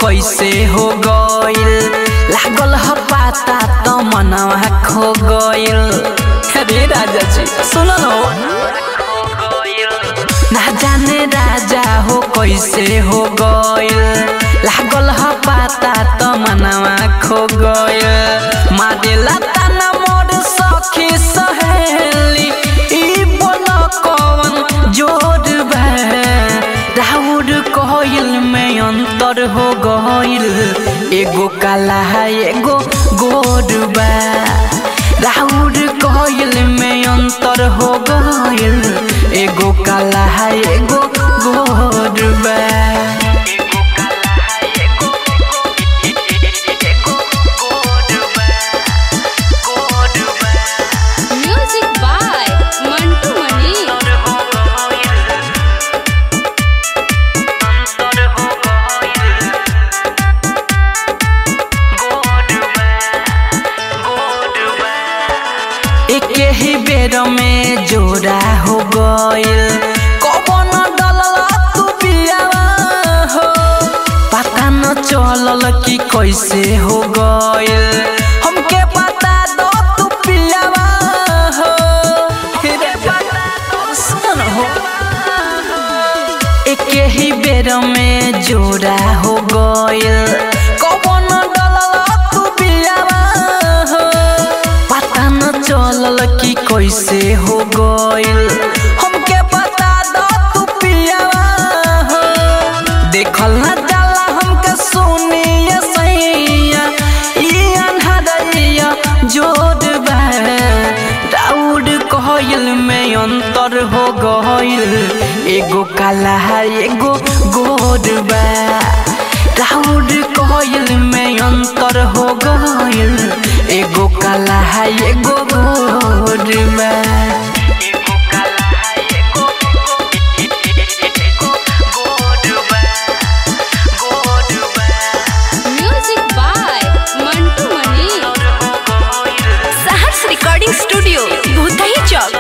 कैसे हो गइल लागल ह पाता त मनवा खो गइल अरे राजा जी सुन न हो ना जाने राजा हो कैसे हो गइल लागल ह पाता त मनवा खो गइल मारेला ताना मोर सखी सहेली ई बोल कवन जोर बा राउर कहल में अंतर हो गइल एगो काला है एगो गोर बा राउर कहल में अंतर हो गइल एगो काला है एगो गोर बा म्यूजिक बाय मंटू मनी एके ही बेर में जोड़ा हो गइल कवन डलला तू पियावा हो पता न चलल कि कैसे हो गइल हमके बता दो तू पियावा हो रे बता दो सुन हो एके ही बेर में जोड़ा हो गइल कवन डलला तू पियावा हो पता न चलल कि कैसे हो गइल हमके बता दो तू पियावा हो देखल न जाला हमके सुनिए सैया ई अनहरैया जोड़ बा राउड कहल में अंतर हो गइल एगो काला है एगो गोर बा राउड कहल में अंतर हो गइल एगो काला है एगो गोर बा music by Mantu Mani Saharsh recording studio Bhutahi Chowk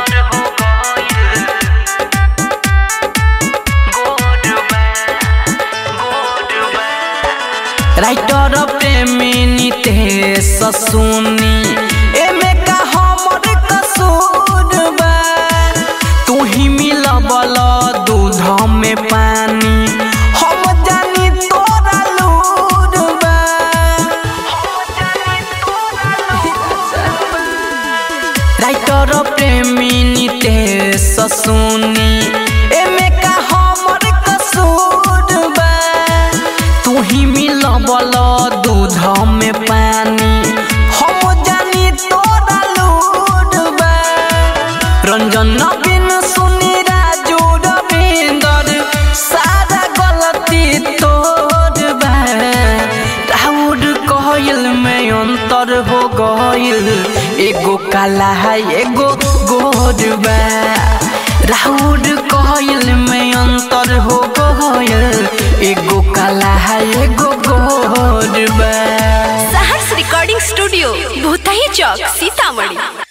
writer Premi Nitesh सुनी एमे का हमर कसूर बा तू ही मिलबल दूध में पानी हम जानी तोरा लूर बा राइटर प्रेमी नितेश सुनी एमे का हमर कसूर बा तू ही मिलबल दूध में पानी हम जानी तोरा लूर बा रंजन नवीन सुनी राजू रविंदर सारा गलती तोर बा राउर कहल में अंतर हो गइल एगो काला है एगो गोर बा राउर कहल में अंतर हो गइल एगो काला है एगो गोर बा सहर्ष रिकॉर्डिंग स्टूडियो भूतही चौक सीतामढ़ी